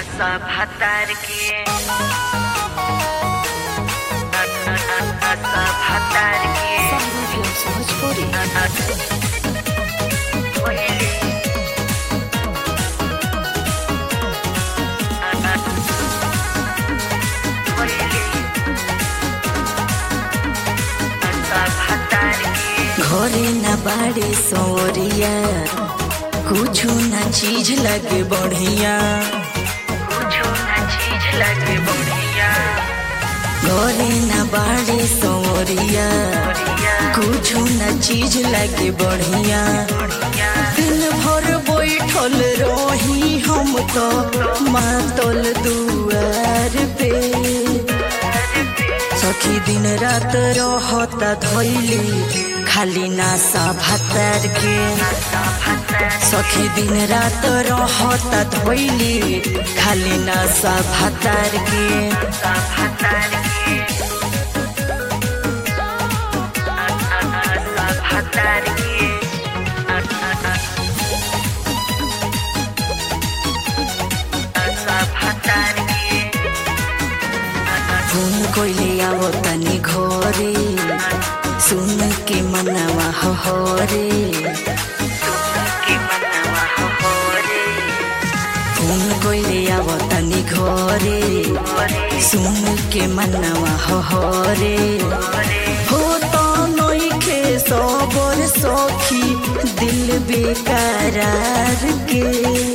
सब हतार के सब हतार के सब हतार के घरे न बाड़े सौरिया कुछ न चीज लगे बढ़िया कुछो ना चीज लगे बढ़िया घरे न बाड़े सौरिया बढ़िया कुछ न चीज लगे बढ़िया बढ़िया दिन भर बैठल रही हम तो मातल दुआर पे सखी दिन रात रहता धैली खाली नासा भातार के सब हतार सखी दिन रात रहता धोइली खाली नशा भातार के सब हतार के सब हतार के सब हतार के फोन कोइले आओ तनी घरे सुन के मनवा हरे के मनवा हो रे फोन कोइले आओ तनी घरे सुन के मनवा हरे हो तो नइखे सबर सखी दिल बेकरार के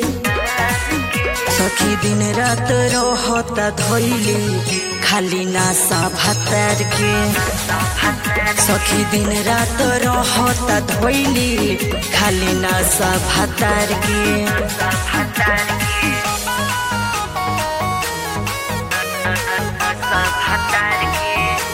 सखी दिन रात रहता धैली खाली नासा भातार के सखी दिन रात रहता धैली खाली नासा भातार के सब हतार के सब हतार के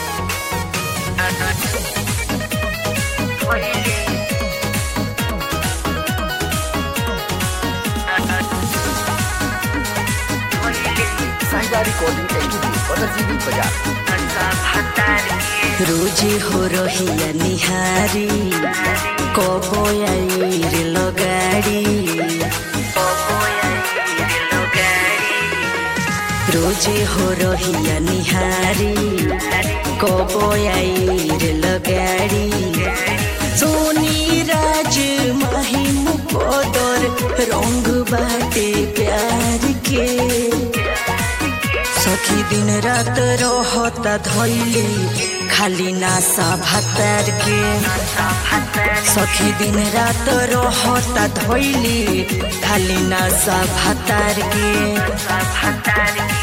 साहिबा रिकॉर्डिंग स्टूडियो पतरजीवी बाजार सब हतार के रोजे हो रहिया निहारी कबो आइर लगाड़ी रोजे हो रहिया निहारी कबो आइर लगाड़ी सोनी राज महिम पदर रंग बाटे प्यार के सखी दिन रात रहता धैली खाली नासा भातार के सखी दिन रात रहता धैली खाली नासा भातार के सब हतार के